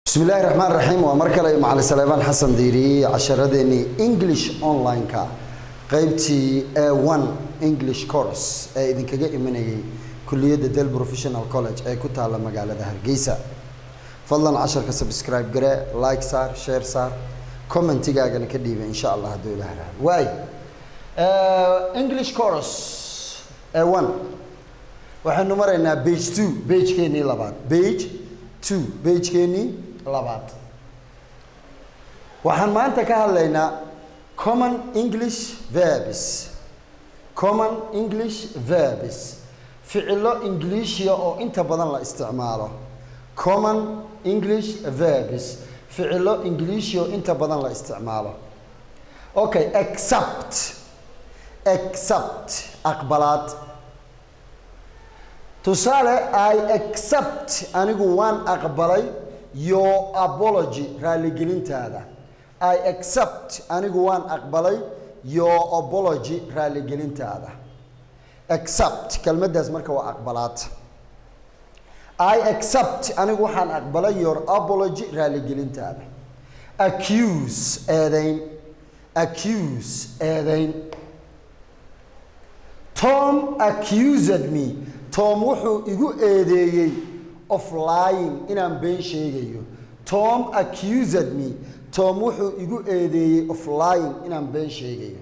bismi illaahi raxmaan raxiim waa mar kale macali saleebaan xasan diiri casharadeenii english online-ka qeybtii a one english course ee idinkaga imanayay kuliyadda del professional college ee ku taalla magaalada hargeysa fadlan casharka subscribe gare like saar share saar commentigaagana ka dhiiba insha allah hadduu ilaha raado waay english course a one waxaynu maraynaa page two pagekeenii labaad page two pagekeenii labaad waxaan maanta ka hadlaynaa common english verbs common english verbs ficilo ingiliishiya oo inta badan la isticmaalo common english verbs ficilo ingiliishiya oo inta badan la isticmaalo okay accept accept aqbalaad tusaale i accept anigu waan aqbalay your apology raaligelintaada i accept anigu waan aqbalay your apology raaligelintaada accept kelmaddaas marka waa aqbalaad i accept anigu waxaan aqbalay your apology raaligelintaada accuse eedayn accuse eedayn tom accused me tom wuxuu igu eedeeyey of lying inaan been sheegayo tom accused me tom wuxuu igu eedeeyey of lying inaan been sheegayo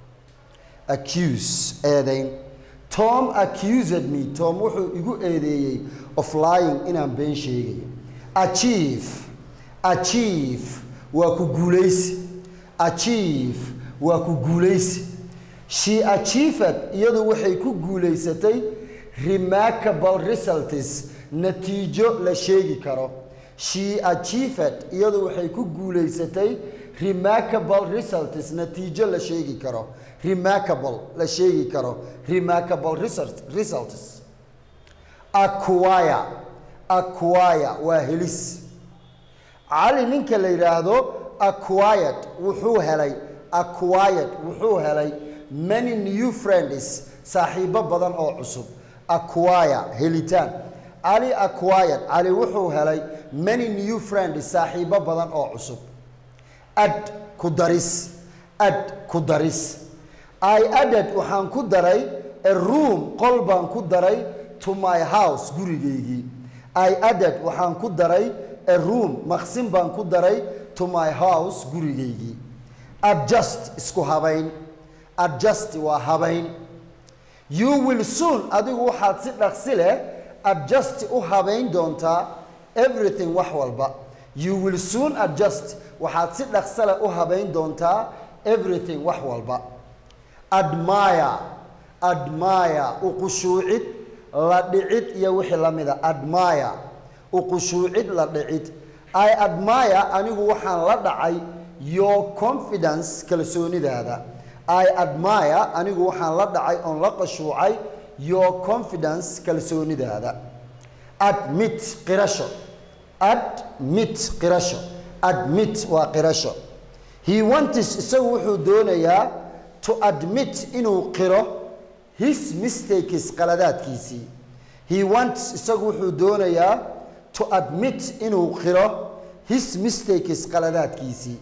accuse eedayn tom accused me tom wuxuu igu eedeeyey of lying inaan been sheegayo achieve achieve waa ku guulaysi achieve waa ku guulaysi she achieved iyadu waxay ku guulaysatay remarkable results natiijo la sheegi karo she achieved iyadu waxay ku guulaysatay remarkable results natiijo la sheegi karo remarkable la sheegi karo remarkable results acquire acquire waa helis cali ninka la yidhaahdo acquired wuxuu helay acquired wuxuu helay many new friends saaxiibo badan oo cusub acquire helitaan cali acquired cali wuxuu helay many new friends saaxiibo badan oo cusub ad ku daris ad ku daris i added waxaan ku daray a room qol baan ku daray to my house gurigaygii i added waxaan ku daray a room maqsin baan ku daray to my house gurigaygii adjust isku habayn adjust waa habayn you will soon adigu waxaad si dhaqsi leh adjust u habayn doontaa everything wax walba you will soon adjust waxaad si dhaqso leh u habayn doontaa everything wax walba admire admire uqushuucid la dhicid iyo wixii la mida admire uqushuucid la dhicid i admire anigu waxaan la dhacay your confidence kalsoonidaada i admire anigu waxaan la dhacay oon la qashuucay your confidence kalsoonidaada admit qirasho admit qirasho admit waa qirasho he wantis isagu wuxuu doonayaa to admit inuu qiro his mistakes qaladaadkiisii he wants isagu wuxuu doonayaa to admit inuu qiro his mistakes qaladaadkiisii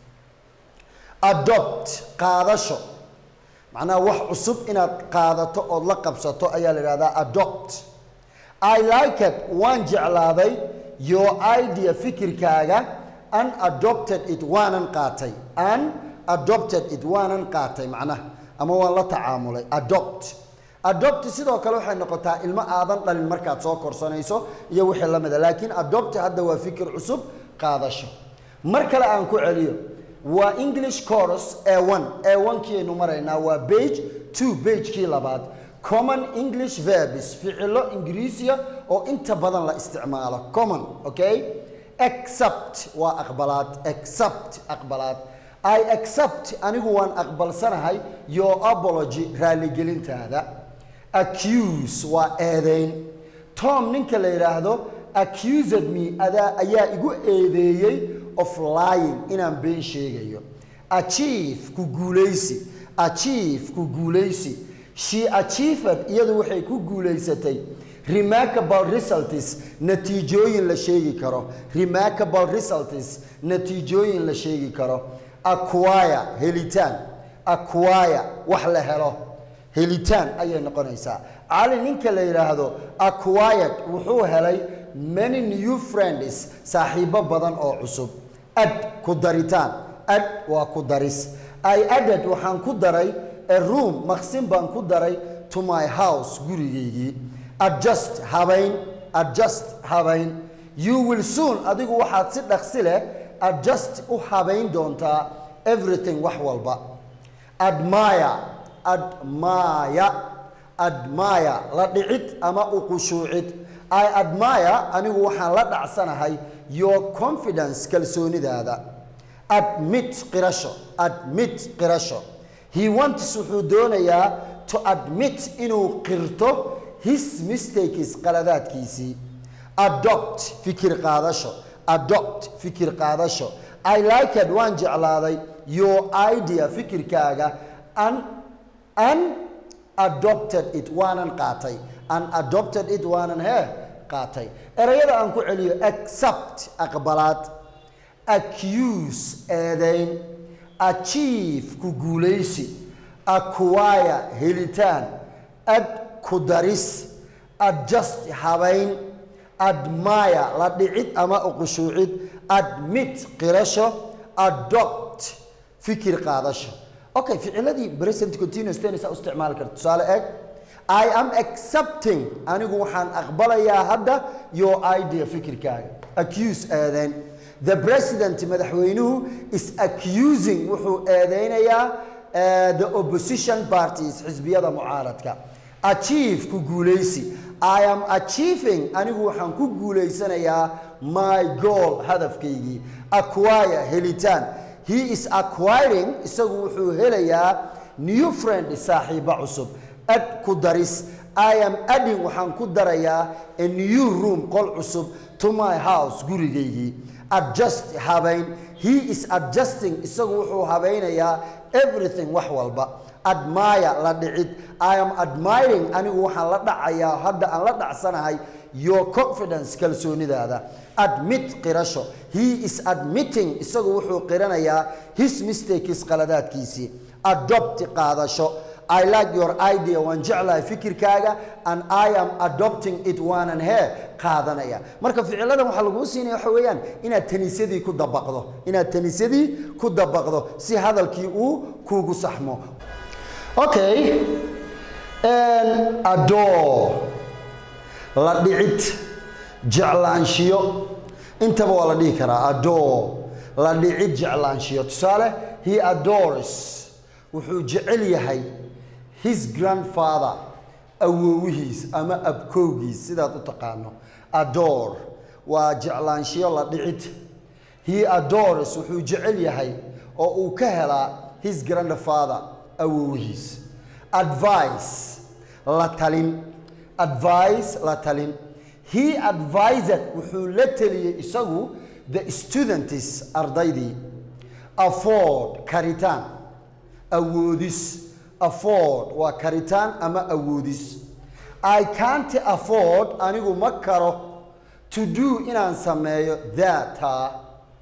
adopt qaadasho macnaha wax cusub inaad qaadato ood la qabsato ayaa la idhahdaa adopt i liked waan jeclaaday your idea fikirkaaga an adopted it waanan qaatay an adopted it waanan qaatay macnaha ama waan la tacaamulay adopt adopt sidoo kale waxay noqotaa ilmo aadan dhalin markaad soo korsanayso iyo wixii la mida laakiin adopt hadda waa fikir cusub qaadasho mar kale aan ku celiyo waa english course a one a one kiaynu maraynaa waa page two pagekii labaad common english verbs ficilo ingiriisiya oo inta badan la isticmaalo common okay accept waa aqbalaad accept aqbalaad i accept anigu waan aqbalsanahay your apology raaligelintaada accuse waa eedeyn tom ninka la yidhaahdo accused me adaa ayaa igu eedeeyey of lying inaan been sheegayo achieve ku guulaysi achieve ku guulaysi she achieved iyadu waxay ku guulaysatay remarkable results natiijooyin la sheegi karo remarkable results natiijooyin la sheegi karo acquire helitaan acquire wax la helo helitaan ayay noqonaysaa cali ninka la yidhaahdo acquired wuxuu helay many new friends saaxiibo badan oo cusub ad ku daritaan ad waa ku daris i added waxaan ku daray a room maqsin baan ku daray to my house gurigaygii adjust habayn adjust habayn you will soon adigu waxaad si dhaqsi leh adjust u habayn doontaa everything wax walba admire admire admire la dhicid ama u qushuucid i admire anigu waxaan la dhacsanahay your confidence kalsoonidaada admit qirasho admit qirasho he wants wuxuu doonayaa to admit inuu qirto his mistakes qaladaadkiisii adopt fikir qaadasho adopt fikir qaadasho i liked waan jeclaaday your idea fikirkaaga an an adopted it waanan qaatay an adopted it waanan hee qaatay erayada aan ku celiyo accept aqbalaad accuse eedayn achieve ku guulaysi acquire helitaan ad ku daris adjust habayn admire la dhicid ama uqushuucid admit qirasho adopt fikir qaadasho okay ficiladii present continuous tennis u isticmaali karta tusaale eeg i am accepting anigu waxaan aqbalayaa hadda your idea fikirkaaga accuse eedeyn the president madaxweynuhu is accusing wuxuu eedeynayaa uh, the opposition parties xisbiyada mucaaradka achieve ku guulaysi i am achieving anigu waxaan ku guulaysanayaa my goal hadafkaygii acquire helitaan he is acquiring isagu wuxuu helayaa new friend saaxiibo cusub ad ku daris i am adding waxaan ku darayaa a new room qol cusub to my house gurigaygii adjust habayn he is adjusting isagu wuxuu habaynayaa everything wax walba admire la dhicid i am admiring anigu waxaan la dhacayaa hadda aan la dhacsanahay your confidence kalsoonidaada admit qirasho he is admitting isagu wuxuu qiranayaa his mistakes qaladaadkiisii adopt qaadasho I like your idea waan jeclahay fikirkaaga and I am adopting it waanan hee qaadanaya marka ficiladan waxaa laguu siinaya waxa weeyaan inaad taniisadii ku dabaqdo inaad taniisadii ku dabaqdo si hadalkii uu kuugu saxmo okay adore la dhicid jeclaanshiyo intaba waa la dhihi karaa adore la dhicid jeclaanshiyo tusaale he adores wuxuu jecel yahay his grandfather awoowihiis ama abkowgiis sidaad u taqaano adore waa jeclaanshiyo la dhicid he adores wuxuu jecel yahay oo uu ka helaa his grandfather awoowihiis advice la talin advice la talin he advised wuxuu la teliyey isagu the students ardaydii afford karitaan awoodis afford waa karitaan ama awoodis i can't afford anigu ma karo to do inaan sameeyo that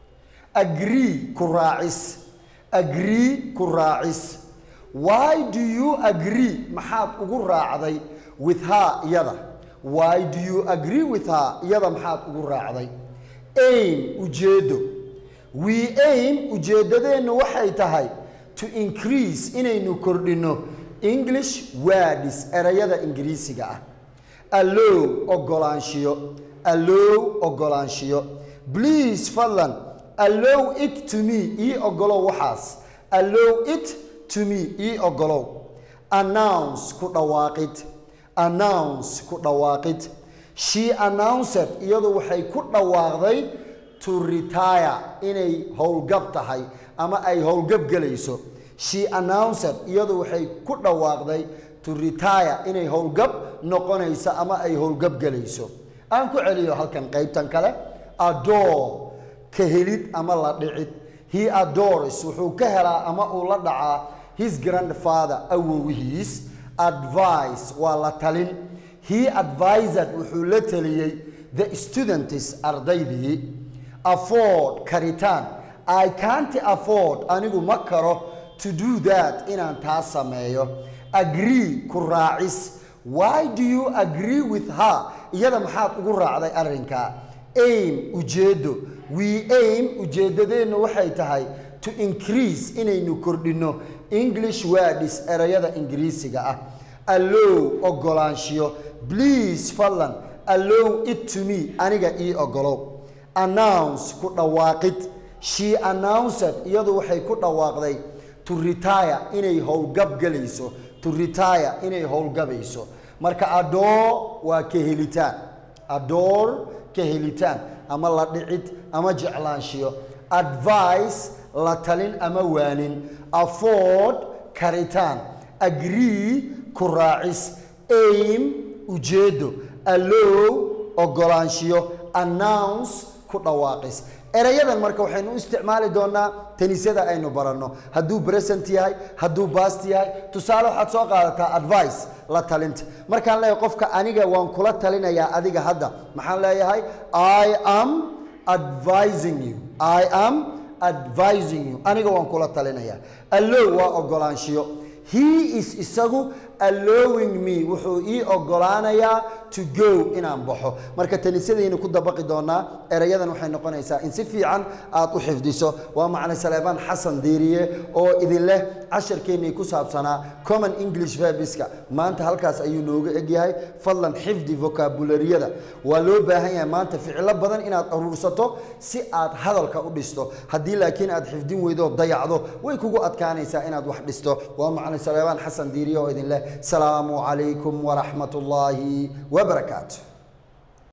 agree ku raacis agree ku raacis why do you agree maxaad ugu raacday with her iyada why do you agree with her iyada maxaad ugu raacday aim ujeeddo we aim ujeeddadeennu waxay tahay to increase inaynu kordhinno english words erayada ingiriisiga ah allow ogolaanshiyo allow ogolaanshiyo please fadlan allow it to me ii ogolow waxaas allow it to me ii ogolow announce ku dhawaaqid announce ku dhawaaqid she announced iyadu waxay ku dhawaaqday to retire inay howlgab tahay ama ay howlgab gelayso she announced iyadu waxay ku dhawaaqday to retire inay howlgab noqonayso ama ay howlgab gelayso aan ku celiyo halkan qaybtan kale adore ka helid ama la dhicid he adores wuxuu ka helaa ama uu la dhacaa his grandfather awowihiis advice waa la talin he advised wuxuu la taliyey the students ardaydii afford karitaan i can't afford anigu ma karo to do that inaan taa sameeyo agree ku raacis why do you agree with her iyada maxaad ugu raacday arrinkaa aim ujeeddo we aim ujeeddadeennu waxay tahay to increase inaynu kordhinno english words erayada ingiriisiga ah allow ogolaanshiyo please fadlan allow it to me aniga ii ogolow announce ku dhawaaqid she announced iyadu waxay ku dhawaaqday to retire inay howlgab galayso to retire inay howlgabayso marka adoor waa ka helitaan adoor ka helitaan ama la dhicid ama jeclaanshiyo advice la talin ama waanin afford karitaan agree ku raacis aim ujeedo allow ogolaanshiyo announce ku dhawaaqis erayadan marka waxaynu u isticmaali doonaa tanisyada aynu baranno hadduu present yahay hadduu bast yahay tusaale waxaad soo qaadataa advice la talinta markaan leeyahay qofka aniga waan kula talinayaa adiga hadda maxaan leeyahay i am advising you i am advising you aniga waan kula talinayaa allow waa ogolaanshiyo he is isagu allowing me wuxuu ii ogolaanayaa to go inaan baxo marka tanisyadaynu ku dabaqi doonaa erayadan waxay noqonaysaa in si fiican aad u xifdiso waa macne saleebaan xasan diiriye oo idin leh casharkeennii ku saabsanaa common english verbiska maanta halkaas ayuu nooga egyahay fadlan xifdi vocabulariyada waa loo baahan yahay maanta ficilo badan inaad aruursato si aad hadalka u dhisto haddii laakiin aad xifdin weydo dayacdo way kugu adkaanaysaa inaad wax dhisto waa macne saleebaan xasan diiriye oo idin leh salaamu calaykum waraxmat ullaahi وبركاته